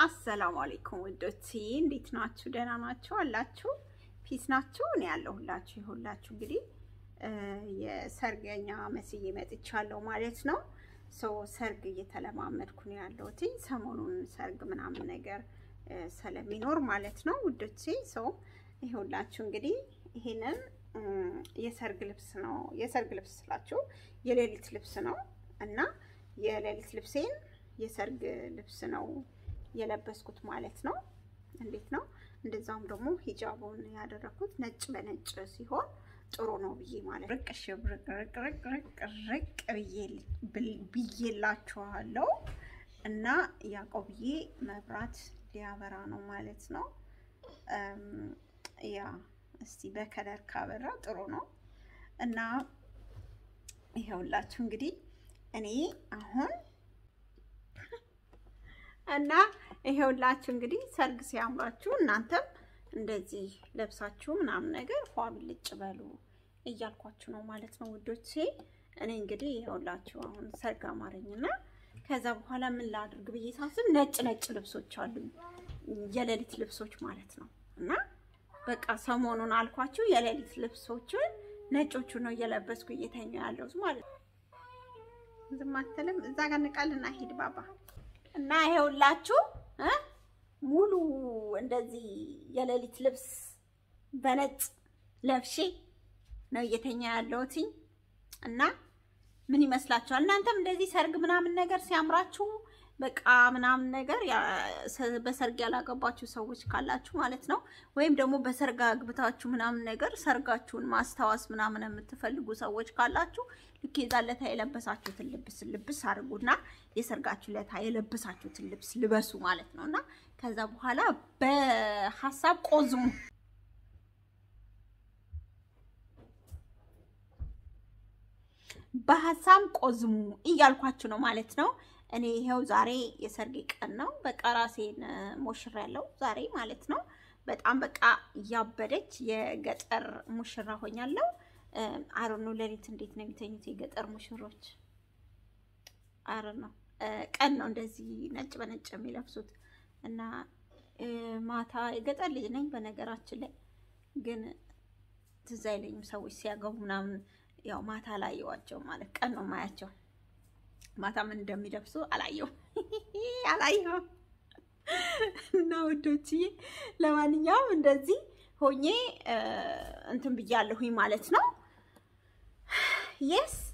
አሰላሙ አለይኩም ውዶቼ፣ እንዴት ናችሁ? ደህና ናችሁ አላችሁ? ፒስ ናችሁ? እኔ ያለሁላችሁ ይሁላችሁ። እንግዲህ የሰርገኛ መስዬ መጥቻለሁ ማለት ነው። ሰው ሰርግ እየተለማመድኩ ነው ያለሁት ሰሞኑን ሰርግ ምናምን ነገር ስለሚኖር ማለት ነው ውዶቼ። ሰው ይሁላችሁ እንግዲህ ይሄንን የሰርግ ልብስ ነው። የሰርግ ልብስ ስላችሁ የሌሊት ልብስ ነው እና የሌሊት ልብሴን የሰርግ ልብስ ነው የለበስኩት ማለት ነው። እንዴት ነው? እንደዛውም ደግሞ ሂጃቡን ያደረኩት ነጭ በነጭ ሲሆን ጥሩ ነው ብዬ ማለት ርቅ ሽብርቅ ርቅ ርቅ ርቅ ርቅ ብዬላችኋለሁ እና ያዕቆብዬ መብራት ሊያበራ ነው ማለት ነው። ያ እስቲ በከለር ካበራ ጥሩ ነው እና ይኸውላችሁ እንግዲህ እኔ አሁን እና ይሄውላችሁ እንግዲህ ሰርግ ሲያምራችሁ እናንተም እንደዚህ ለብሳችሁ ምናምን ነገር ፏ ብልጭ በሉ እያልኳችሁ ነው ማለት ነው ውዶቼ። እኔ እንግዲህ ይሄውላችሁ አሁን ሰርግ አማረኝና ከዛ በኋላ ምን ላድርግ ብዬ ሳስብ ነጭ ነጭ ልብሶች አሉኝ የሌሊት ልብሶች ማለት ነው። እና በቃ ሰሞኑን አልኳችሁ የሌሊት ልብሶችን ነጮቹ ነው እየለበስኩ እየተኛ ያለሁት ማለት ነው። ዝም አትልም። እዛ ጋር ንቃልና ሂድ ባባ እና ይሄውላችሁ ሙሉ እንደዚህ የሌሊት ልብስ በነጭ ለብሼ ነው እየተኛ ያለሁት እና ምን ይመስላችኋል? እናንተም እንደዚህ ሰርግ ምናምን ነገር ሲያምራችሁ በቃ ምናምን ነገር በሰርግ ያላገባችሁ ሰዎች ካላችሁ ማለት ነው፣ ወይም ደግሞ በሰርግ አግብታችሁ ምናምን ነገር ሰርጋችሁን ማስታወስ ምናምን የምትፈልጉ ሰዎች ካላችሁ ልክ የዛን ለታ የለበሳችሁትን ልብስ ልብስ አድርጉና የሰርጋችሁ ለታ የለበሳችሁትን ልብስ ልበሱ ማለት ነው እና ከዛ በኋላ በሀሳብ ቆዝሙ። በሀሳብ ቆዝሙ እያልኳችሁ ነው ማለት ነው። እኔ ይኸው ዛሬ የሰርጌ ቀን ነው። በቃ ራሴን ሞሽራ ያለው ዛሬ ማለት ነው። በጣም በቃ እያበደች የገጠር ሙሽራ ሆኛለሁ። አረ ነው ሌሊት እንዴት ነው የሚተኙት የገጠር ሙሽሮች? አረ ነው ቀን ነው እንደዚህ ነጭ በነጭ የሚለብሱት እና ማታ የገጠር ልጅ ነኝ በነገራችን ላይ ግን ትዝ አይለኝም ሰዎች ሲያገቡ ምናምን ያው ማታ አላየዋቸው ማለት ቀን ነው ማያቸው ማታ ምን እንደሚለብሱ አላየሁም አላየሁም። እና ውዶችዬ ለማንኛውም እንደዚህ ሆኜ እንትን ብያለሁኝ ማለት ነው። የስ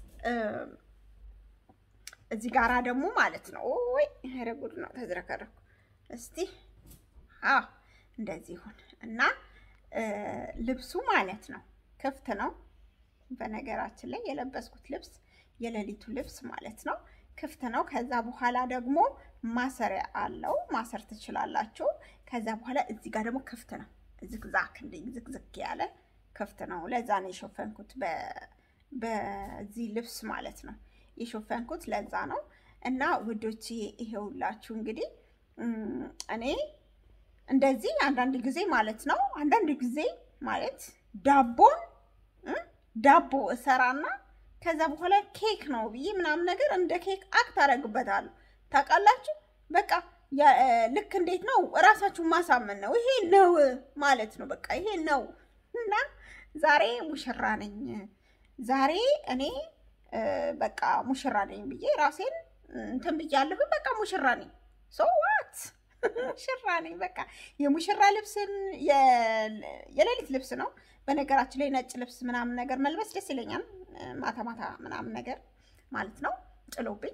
እዚህ ጋራ ደግሞ ማለት ነው ወይ ኧረ ጉድ ነው ተዝረከረኩ። እስቲ አዎ እንደዚህ ይሁን እና ልብሱ ማለት ነው ክፍት ነው። በነገራችን ላይ የለበስኩት ልብስ የሌሊቱ ልብስ ማለት ነው ክፍት ነው። ከዛ በኋላ ደግሞ ማሰሪያ አለው፣ ማሰር ትችላላችሁ። ከዛ በኋላ እዚህ ጋር ደግሞ ክፍት ነው፣ ዝግዛክ እንደ ዝግዝግ ያለ ክፍት ነው። ለዛ ነው የሾፈንኩት በዚህ ልብስ ማለት ነው የሾፈንኩት ለዛ ነው። እና ውዶች ይሄውላችሁ እንግዲህ እኔ እንደዚህ አንዳንድ ጊዜ ማለት ነው አንዳንድ ጊዜ ማለት ዳቦን ዳቦ እሰራና ከዛ በኋላ ኬክ ነው ብዬ ምናምን ነገር እንደ ኬክ አክት አደርግበታለሁ። ታውቃላችሁ በቃ ልክ እንዴት ነው እራሳችሁን ማሳመን ነው። ይሄ ነው ማለት ነው። በቃ ይሄ ነው እና ዛሬ ሙሽራ ነኝ፣ ዛሬ እኔ በቃ ሙሽራ ነኝ ብዬ ራሴን እንትን ብያለሁ። በቃ ሙሽራ ነኝ። ሶ ዋት ሙሽራ ነኝ። በቃ የሙሽራ ልብስን የሌሊት ልብስ ነው። በነገራችን ላይ ነጭ ልብስ ምናምን ነገር መልበስ ደስ ይለኛል። ማታ ማታ ምናምን ነገር ማለት ነው ጥሎብኝ።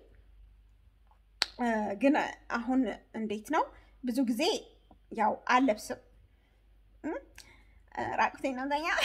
ግን አሁን እንዴት ነው ብዙ ጊዜ ያው አልለብስም፣ ራቁቴን ነው ተኛ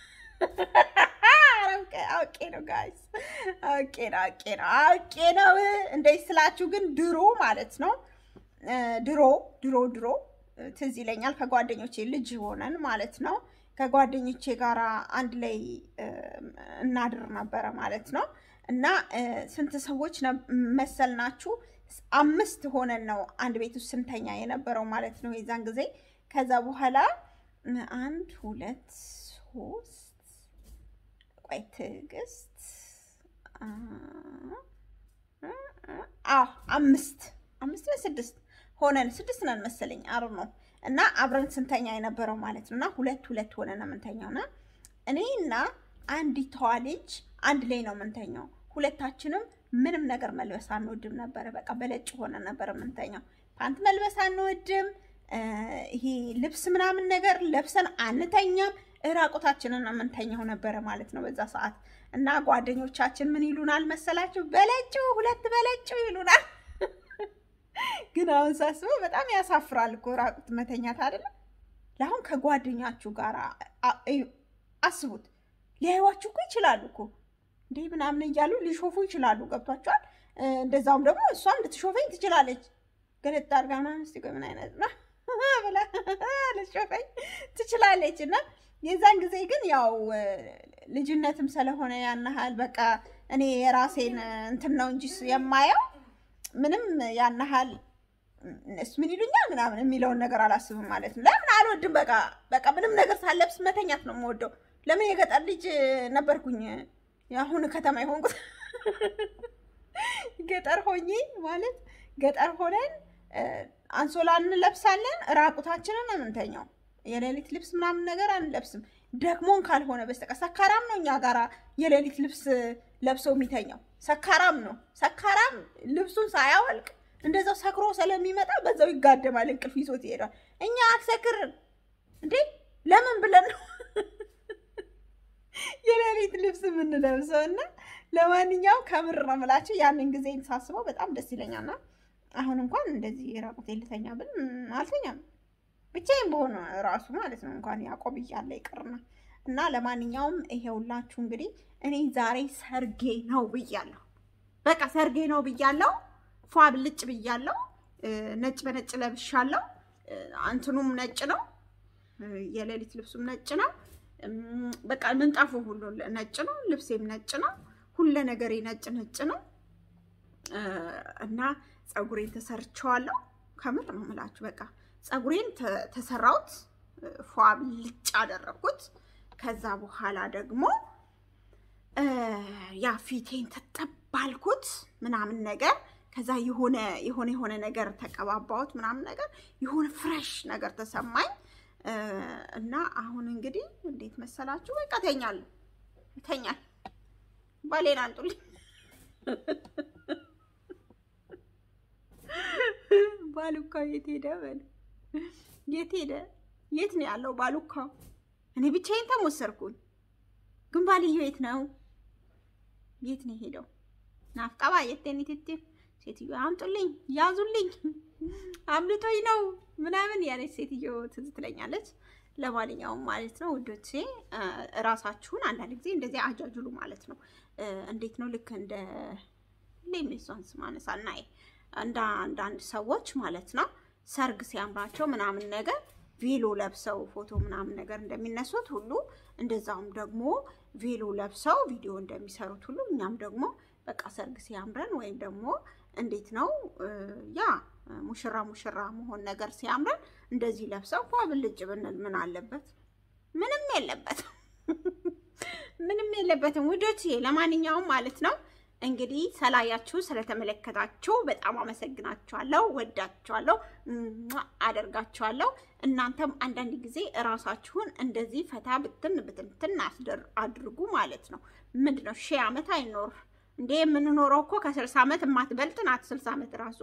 አውቄ ነው ጋይስ፣ አውቄ ነው አውቄ ነው አውቄ ነው። እንዴት ስላችሁ ግን ድሮ ማለት ነው ድሮ ድሮ ድሮ ትዝ ይለኛል ከጓደኞቼ ልጅ ሆነን ማለት ነው ከጓደኞቼ ጋር አንድ ላይ እናድር ነበረ ማለት ነው። እና ስንት ሰዎች መሰል ናችሁ? አምስት ሆነን ነው አንድ ቤት ውስጥ ስንተኛ የነበረው ማለት ነው የዛን ጊዜ። ከዛ በኋላ አንድ ሁለት ሶስት ቆይ ትዕግስት አዎ አምስት አምስት ነው ስድስት ሆነን ስድስት ነን መሰለኝ አሩ ነው እና አብረን ስንተኛ የነበረው ማለት ነው። እና ሁለት ሁለት ሆነን የምንተኛው እና እኔ እና አንዲቷ ልጅ አንድ ላይ ነው የምንተኛው። ሁለታችንም ምንም ነገር መልበስ አንወድም ነበረ። በቃ በለጭ ሆነ ነበር የምንተኛው። ፓንት መልበስ አንወድም። ይሄ ልብስ ምናምን ነገር ለብሰን አንተኛም። እራቁታችንን የምንተኛው ነበረ ማለት ነው በዛ ሰዓት። እና ጓደኞቻችን ምን ይሉናል መሰላችሁ? በለጩ ሁለት በለጩ ይሉናል። ግን አሁን ሳስበው በጣም ያሳፍራል እኮ ራቁት መተኛት አይደለም። ለአሁን ከጓደኛችሁ ጋር አስቡት። ሊያዩዋችሁ እኮ ይችላሉ እኮ እንዲህ ምናምን እያሉ ሊሾፉ ይችላሉ። ገብቷቸዋል። እንደዛውም ደግሞ እሷም ልትሾፈኝ ትችላለች። ገለጥ አድርጋ ምናምን እስኪ ቆይ ምን አይነት ነው ብላ ልትሾፈኝ ትችላለች። እና የዛን ጊዜ ግን ያው ልጅነትም ስለሆነ ያን ያህል በቃ እኔ የራሴን እንትን ነው እንጂ የማየው ምንም ያን ያህል እነሱ ምን ይሉኛል ምናምን የሚለውን ነገር አላስብም ማለት ነው። ለምን አልወድም። በቃ በቃ ምንም ነገር ሳለብስ መተኛት ነው የምወደው። ለምን የገጠር ልጅ ነበርኩኝ። የአሁን ከተማ የሆንኩት ገጠር ሆኜ ማለት ገጠር ሆነን አንሶላ እንለብሳለን፣ ራቁታችንን የምንተኛው የሌሊት ልብስ ምናምን ነገር አንለብስም። ደግሞን ካልሆነ በስተቀር ሰካራም ነው እኛ ጋራ የሌሊት ልብስ ለብሰው የሚተኛው ሰካራም ነው። ሰካራም ልብሱን ሳያወልቅ እንደዛው ሰክሮ ስለሚመጣ በዛው ይጋደማል፣ እንቅልፍ ይዞት ይሄዳል። እኛ አክሰክርን እንዴ ለምን ብለን ነው የሌሊት ልብስ የምንለብሰው? እና ለማንኛውም ከምር ነው የምላቸው ያንን ጊዜ ሳስበው በጣም ደስ ይለኛልና አሁን እንኳን እንደዚህ ራቁት ልተኛ ብል አልተኛም ብቻዬን በሆነ ራሱ ማለት ነው እንኳን ያዕቆብ እያለ ይቅርና እና ለማንኛውም ይሄውላችሁ እንግዲህ እኔ ዛሬ ሰርጌ ነው ብያለሁ። በቃ ሰርጌ ነው ብያለሁ። ፏ ብልጭ ብያለሁ። ነጭ በነጭ ለብሻለሁ። አንትኑም ነጭ ነው፣ የሌሊት ልብሱም ነጭ ነው። በቃ ምንጣፉ ሁሉ ነጭ ነው፣ ልብሴም ነጭ ነው፣ ሁለ ነገሬ ነጭ ነጭ ነው እና ፀጉሬን ተሰርቸዋለሁ። ከምር ነው የምላችሁ በቃ ፀጉሬን ተሰራሁት፣ ፏ ብልጭ አደረግኩት። ከዛ በኋላ ደግሞ ያ ፊቴን ተጠባልኩት ምናምን ነገር ከዛ የሆነ የሆነ የሆነ ነገር ተቀባባሁት ምናምን ነገር የሆነ ፍሬሽ ነገር ተሰማኝ እና አሁን እንግዲህ እንዴት መሰላችሁ? በቃ ተኛለሁ ተኛል ባሌን አንጡልኝ ባሉካው የት ሄደ? በል የት ሄደ? የት ነው ያለው ባሉካው? እኔ ብቻዬን ተሞሰርኩኝ። ግን ባልየው የት ነው? የት ነው የሄደው? ናፍቀባ የቴን ትት ሴትዮ አምጡልኝ፣ ያዙልኝ፣ አምልጦኝ ነው ምናምን ያለች ሴትዮ ትዝ ትለኛለች። ለማንኛውም ማለት ነው ውዶቼ እራሳችሁን አንዳንድ ጊዜ እንደዚህ አጃጅሉ ማለት ነው። እንዴት ነው ልክ እንደ ሌሜሷን ስማነሳ እናይ እንደ አንዳንድ ሰዎች ማለት ነው ሰርግ ሲያምራቸው ምናምን ነገር ቬሎ ለብሰው ፎቶ ምናምን ነገር እንደሚነሱት ሁሉ እንደዛውም ደግሞ ቬሎ ለብሰው ቪዲዮ እንደሚሰሩት ሁሉ እኛም ደግሞ በቃ ሰርግ ሲያምረን ወይም ደግሞ እንዴት ነው ያ ሙሽራ ሙሽራ መሆን ነገር ሲያምረን እንደዚህ ለብሰው ፏ ብልጭ ብንል ምን አለበት? ምንም የለበትም፣ ምንም የለበትም ውዶች። ለማንኛውም ማለት ነው እንግዲህ ስላያችሁ ስለተመለከታችሁ በጣም አመሰግናችኋለሁ፣ ወዳችኋለሁ፣ አደርጋችኋለሁ። እናንተም አንዳንድ ጊዜ እራሳችሁን እንደዚህ ፈታ ብትን ብትንትን አድርጉ ማለት ነው። ምንድን ነው ሺህ ዓመት አይኖር እንዴ? የምንኖረው እኮ ከስልሳ ዓመት የማትበልጥ ናት። ስልሳ ዓመት ራሱ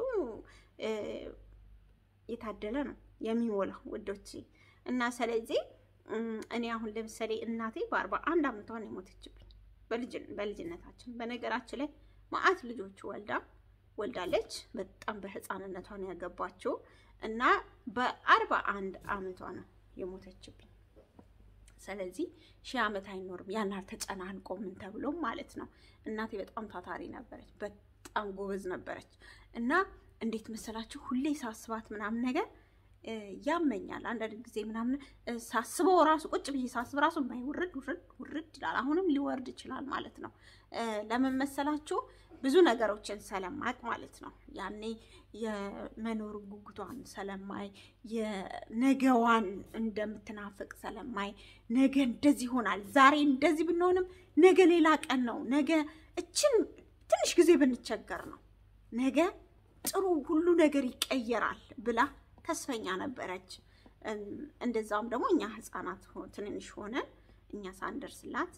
የታደለ ነው የሚሞላው ውዶች። እና ስለዚህ እኔ አሁን ለምሳሌ እናቴ በአርባ አንድ ዓመቷ ነው የሞተችብኝ በልጅነታችን በነገራችን ላይ ማአት ልጆች ወልዳ ወልዳለች። በጣም በህፃንነቷ ነው ያገባችው እና በአርባ አንድ አመቷ ነው የሞተችብኝ። ስለዚህ ሺህ ዓመት አይኖርም። ያን ያህል ተጨናንቆ ምን ተብሎም ማለት ነው። እናቴ በጣም ታታሪ ነበረች፣ በጣም ጎበዝ ነበረች እና እንዴት መሰላችሁ ሁሌ ሳስባት ምናምን ነገር ያመኛል አንዳንድ ጊዜ ምናምን ሳስበው ራሱ ቁጭ ብዬ ሳስብ ራሱ ማይ ውርድ ውርድ ውርድ ይላል። አሁንም ሊወርድ ይችላል ማለት ነው። ለምን መሰላችሁ? ብዙ ነገሮችን ሰለማቅ ማለት ነው። ያኔ የመኖር ጉጉቷን ሰለማይ፣ የነገዋን እንደምትናፍቅ ሰለማይ፣ ነገ እንደዚህ ይሆናል፣ ዛሬ እንደዚህ ብንሆንም ነገ ሌላ ቀን ነው፣ ነገ እችን ትንሽ ጊዜ ብንቸገር ነው፣ ነገ ጥሩ ሁሉ ነገር ይቀየራል ብላ ተስፈኛ ነበረች። እንደዛውም ደግሞ እኛ ህፃናት ትንንሽ ሆነን እኛ ሳንደርስላት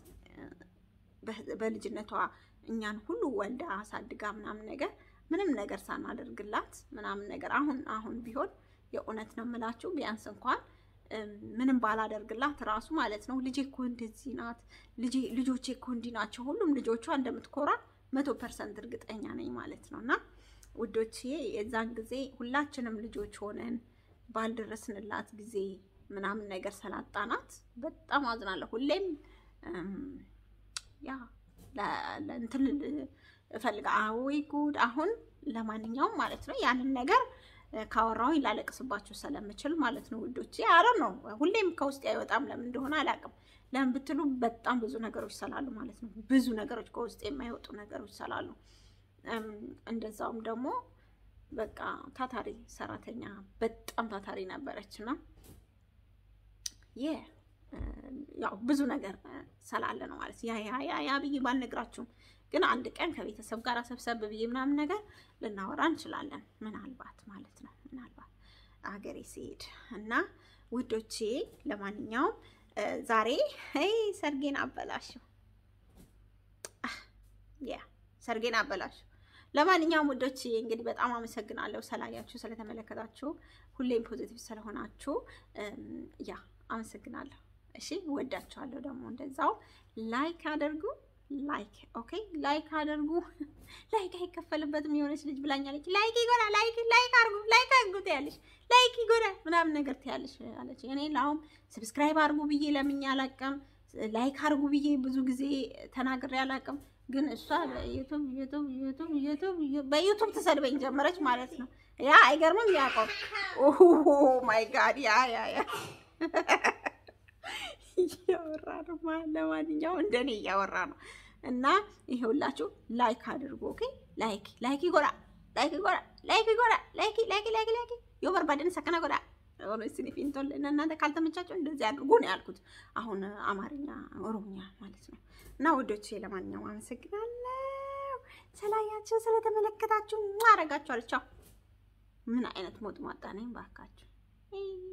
በልጅነቷ እኛን ሁሉ ወልዳ አሳድጋ ምናምን ነገር ምንም ነገር ሳናደርግላት ምናምን ነገር አሁን አሁን ቢሆን የእውነት ነው የምላችሁ ቢያንስ እንኳን ምንም ባላደርግላት ራሱ ማለት ነው ልጄ እኮ እንደዚህ ናት፣ ልጆቼ እኮ እንዲህ ናቸው፣ ሁሉም ልጆቿ እንደምትኮራ መቶ ፐርሰንት እርግጠኛ ነኝ ማለት ነው። እና ውዶቼ የዛን ጊዜ ሁላችንም ልጆች ሆነን ባልደረስንላት ጊዜ ምናምን ነገር ሰላጣናት በጣም አዝናለሁ። ሁሌም ያ እንትን እፈልጋ ወይ ጉድ። አሁን ለማንኛውም ማለት ነው ያንን ነገር ካወራሁኝ ላለቅስባችሁ ስለምችል ማለት ነው ውዶቼ። አረ ነው ሁሌም ከውስጥ አይወጣም። ለምን እንደሆነ አላውቅም። ለምን ብትሉ በጣም ብዙ ነገሮች ስላሉ ማለት ነው። ብዙ ነገሮች ከውስጥ የማይወጡ ነገሮች ስላሉ፣ እንደዛውም ደግሞ በቃ ታታሪ ሰራተኛ በጣም ታታሪ ነበረች እና ያው ብዙ ነገር ስላለ ነው ማለት ያ ያ ያ ያ ብዬ ባልነግራችሁም ግን አንድ ቀን ከቤተሰብ ጋር ሰብሰብ ብዬ ምናምን ነገር ልናወራ እንችላለን። ምናልባት ማለት ነው ምናልባት አገሬ ሲሄድ እና ውዶቼ፣ ለማንኛውም ዛሬ ሰርጌን አበላሽው፣ ያ ሰርጌን አበላሽው። ለማንኛውም ውዶቼ እንግዲህ በጣም አመሰግናለሁ ስላያችሁ፣ ስለተመለከታችሁ፣ ሁሌም ፖዚቲቭ ስለሆናችሁ ያ አመሰግናለሁ። እሺ ወዳችኋለሁ። ደግሞ እንደዛው ላይክ አድርጉ ላይክ ኦኬ፣ ላይክ አድርጉ። ላይክ አይከፈልበትም። የሆነች ልጅ ብላኛለች፣ ላይክ ይጎዳል፣ ላይክ ላይክ አድርጉ፣ ላይክ አድርጉ ትያለሽ፣ ላይክ ይጎዳል ምናምን ነገር ትያለሽ አለች። እኔ ለአሁን ሰብስክራይብ አድርጉ ብዬ ለምኜ አላውቅም፣ ላይክ አድርጉ ብዬ ብዙ ጊዜ ተናግሬ አላውቅም። ግን እሷ በዩቱብ ዩቱብ ዩቱብ ዩቱብ በዩቱብ ትሰድበኝ ጀመረች ማለት ነው። ያ አይገርምም? ያቆም ኦ ማይ ጋድ ያ ያ ያ እያወራ ነው። ለማንኛውም እንደኔ እያወራ ነው እና ይሄውላችሁ ላይክ አድርጎ ኦኬ። ላይክ ላይክ ይጎዳ ላይክ ይጎዳ ላይክ ይጎዳ ላይክ ላይክ ላይክ ላይክ ዮበር ባደን ሰከና ጎዳ ሆኖ ስኒ ፊንቶል እናንተ ካልተመቻቸው እንደዚህ አድርጉ ነው ያልኩት። አሁን አማርኛ ኦሮምኛ ማለት ነው። እና ወዶቼ ለማንኛውም አመሰግናለሁ ስላያችሁ ስለተመለከታችሁ። አረጋችኋል። ቻው። ምን አይነት ሞጥ ማጣ ነኝ ባካችሁ።